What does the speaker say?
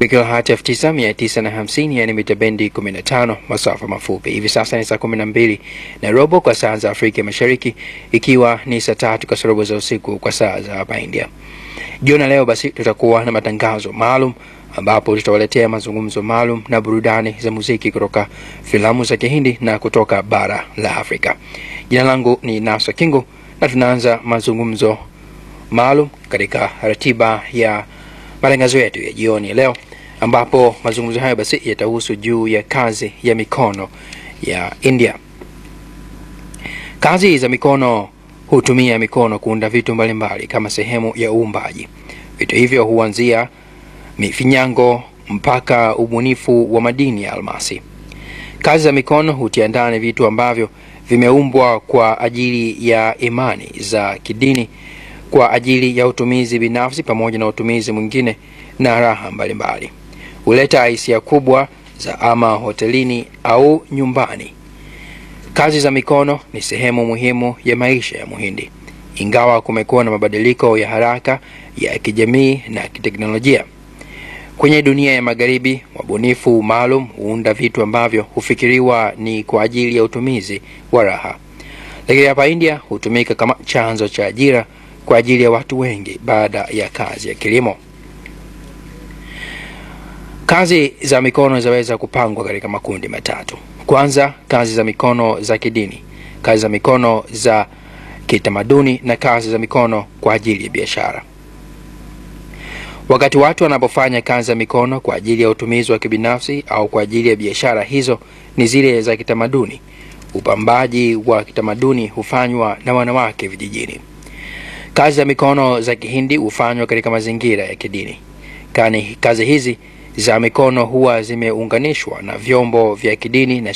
kilohertz 9950 yani mita bendi 15 masafa mafupi. Hivi sasa ni saa 12 na robo kwa saa za Afrika Mashariki, ikiwa ni saa tatu kasorobo za usiku kwa saa za hapa India. Jioni leo basi tutakuwa na matangazo maalum ambapo tutawaletea mazungumzo maalum na burudani za muziki kutoka filamu za Kihindi na kutoka bara la Afrika. Jina langu ni Nasa Kingo na tunaanza mazungumzo maalum katika ratiba ya matangazo yetu ya jioni leo, ambapo mazungumzo hayo basi yatahusu juu ya kazi ya mikono ya India. Kazi za mikono hutumia mikono kuunda vitu mbalimbali kama sehemu ya uumbaji. Vitu hivyo huanzia mifinyango mpaka ubunifu wa madini ya almasi. Kazi za mikono hutia ndani vitu ambavyo vimeumbwa kwa ajili ya imani za kidini, kwa ajili ya utumizi binafsi pamoja na utumizi mwingine na raha mbalimbali. Huleta hisia kubwa za ama hotelini au nyumbani. Kazi za mikono ni sehemu muhimu ya maisha ya Muhindi, ingawa kumekuwa na mabadiliko ya haraka ya kijamii na kiteknolojia. Kwenye dunia ya magharibi, wabunifu maalum huunda vitu ambavyo hufikiriwa ni kwa ajili ya utumizi wa raha, lakini hapa India hutumika kama chanzo cha ajira kwa ajili ya watu wengi baada ya kazi ya kilimo. Kazi za mikono zinaweza kupangwa katika makundi matatu. Kwanza, kazi za mikono za kidini, kazi za mikono za kitamaduni na kazi za mikono kwa ajili ya biashara. Wakati watu wanapofanya kazi za mikono kwa ajili ya utumizi wa kibinafsi au kwa ajili ya biashara, hizo ni zile za kitamaduni. Upambaji wa kitamaduni hufanywa na wanawake vijijini. Kazi za mikono za Kihindi hufanywa katika mazingira ya kidini. Kani kazi hizi za mikono huwa zimeunganishwa na vyombo vya kidini na